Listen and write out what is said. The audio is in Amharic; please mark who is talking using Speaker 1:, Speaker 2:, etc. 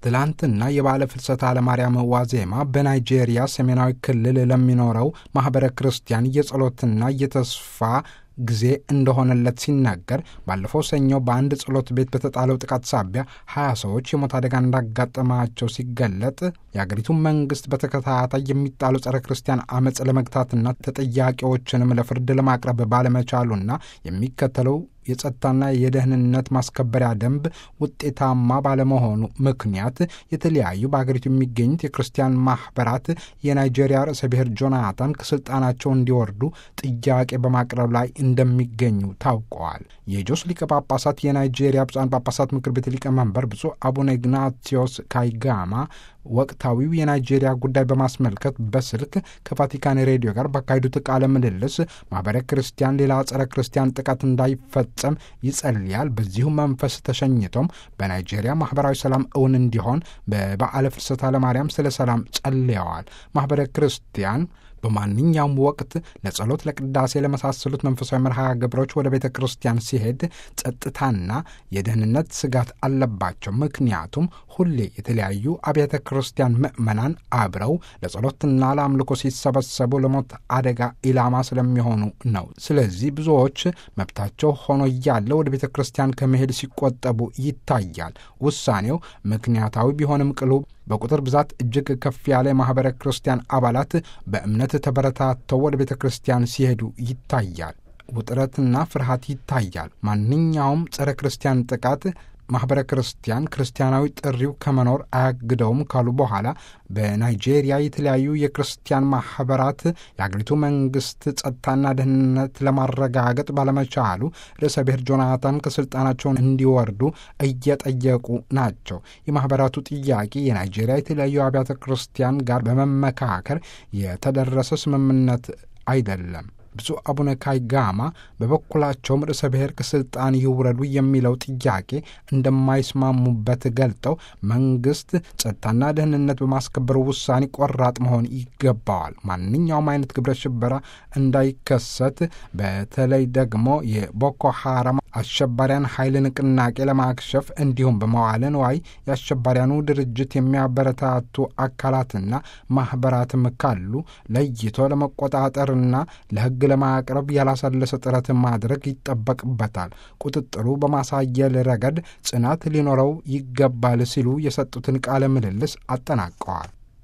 Speaker 1: ትላንትና የበዓለ ፍልሰታ ለማርያም ዋዜማ በናይጄሪያ ሰሜናዊ ክልል ለሚኖረው ማኅበረ ክርስቲያን የጸሎትና የተስፋ ጊዜ እንደሆነለት ሲናገር ባለፈው ሰኞ በአንድ ጸሎት ቤት በተጣለው ጥቃት ሳቢያ ሀያ ሰዎች የሞት አደጋ እንዳጋጠማቸው ሲገለጥ የአገሪቱ መንግስት በተከታታይ የሚጣሉ ጸረ ክርስቲያን አመፅ ለመግታትና ተጠያቂዎችንም ለፍርድ ለማቅረብ ባለመቻሉና የሚከተለው የጸጥታና የደህንነት ማስከበሪያ ደንብ ውጤታማ ባለመሆኑ ምክንያት የተለያዩ በአገሪቱ የሚገኙት የክርስቲያን ማኅበራት የናይጄሪያ ርዕሰ ብሔር ጆናታን ከስልጣናቸው እንዲወርዱ ጥያቄ በማቅረብ ላይ እንደሚገኙ ታውቀዋል። የጆስ ሊቀ ጳጳሳት የናይጄሪያ ብፁዓን ጳጳሳት ምክር ቤት ሊቀመንበር ብፁዕ አቡነ ኢግናቲዮስ ካይጋማ ወቅታዊው የናይጄሪያ ጉዳይ በማስመልከት በስልክ ከቫቲካን ሬዲዮ ጋር ባካሄዱት ቃለ ምልልስ ማኅበረ ክርስቲያን ሌላ ጸረ ክርስቲያን ጥቃት እንዳይፈጸም ይጸልያል። በዚሁ መንፈስ ተሸኝቶም በናይጄሪያ ማኅበራዊ ሰላም እውን እንዲሆን በበዓለ ፍልሰታ ለማርያም ስለ ሰላም ጸልየዋል። ማኅበረ ክርስቲያን በማንኛውም ወቅት ለጸሎት፣ ለቅዳሴ፣ ለመሳሰሉት መንፈሳዊ መርሃ ግብሮች ወደ ቤተ ክርስቲያን ሲሄድ ጸጥታና የደህንነት ስጋት አለባቸው። ምክንያቱም ሁሌ የተለያዩ አብያተ ክርስቲያን ምዕመናን አብረው ለጸሎትና ለአምልኮ ሲሰበሰቡ ለሞት አደጋ ኢላማ ስለሚሆኑ ነው። ስለዚህ ብዙዎች መብታቸው ሆኖ እያለ ወደ ቤተ ክርስቲያን ከመሄድ ሲቆጠቡ ይታያል። ውሳኔው ምክንያታዊ ቢሆንም ቅሉ በቁጥር ብዛት እጅግ ከፍ ያለ የማኅበረ ክርስቲያን አባላት በእምነት ተበረታተው ወደ ቤተ ክርስቲያን ሲሄዱ ይታያል። ውጥረትና ፍርሃት ይታያል። ማንኛውም ጸረ ክርስቲያን ጥቃት ማኅበረ ክርስቲያን ክርስቲያናዊ ጥሪው ከመኖር አያግደውም ካሉ በኋላ በናይጄሪያ የተለያዩ የክርስቲያን ማኅበራት የአገሪቱ መንግሥት ጸጥታና ደህንነት ለማረጋገጥ ባለመቻሉ ርዕሰ ብሔር ጆናታን ከሥልጣናቸውን እንዲወርዱ እየጠየቁ ናቸው። የማኅበራቱ ጥያቄ የናይጄሪያ የተለያዩ አብያተ ክርስቲያን ጋር በመመካከር የተደረሰ ስምምነት አይደለም። ብፁዕ አቡነ ካይጋማ በበኩላቸውም ርዕሰ ብሔር ከስልጣን ይውረዱ የሚለው ጥያቄ እንደማይስማሙበት ገልጠው መንግስት ጸጥታና ደህንነት በማስከበሩ ውሳኔ ቆራጥ መሆን ይገባዋል። ማንኛውም አይነት ግብረ ሽበራ እንዳይከሰት በተለይ ደግሞ የቦኮ ሐራም አሸባሪያን ኃይል ንቅናቄ ለማክሸፍ እንዲሁም በመዋለ ንዋይ የአሸባሪያኑ ድርጅት የሚያበረታቱ አካላትና ማኅበራትም ካሉ ለይቶ ለመቆጣጠርና ለሕግ ለማቅረብ ያላሰለሰ ጥረት ማድረግ ይጠበቅበታል። ቁጥጥሩ በማሳየል ረገድ ጽናት ሊኖረው ይገባል ሲሉ የሰጡትን ቃለ ምልልስ አጠናቀዋል።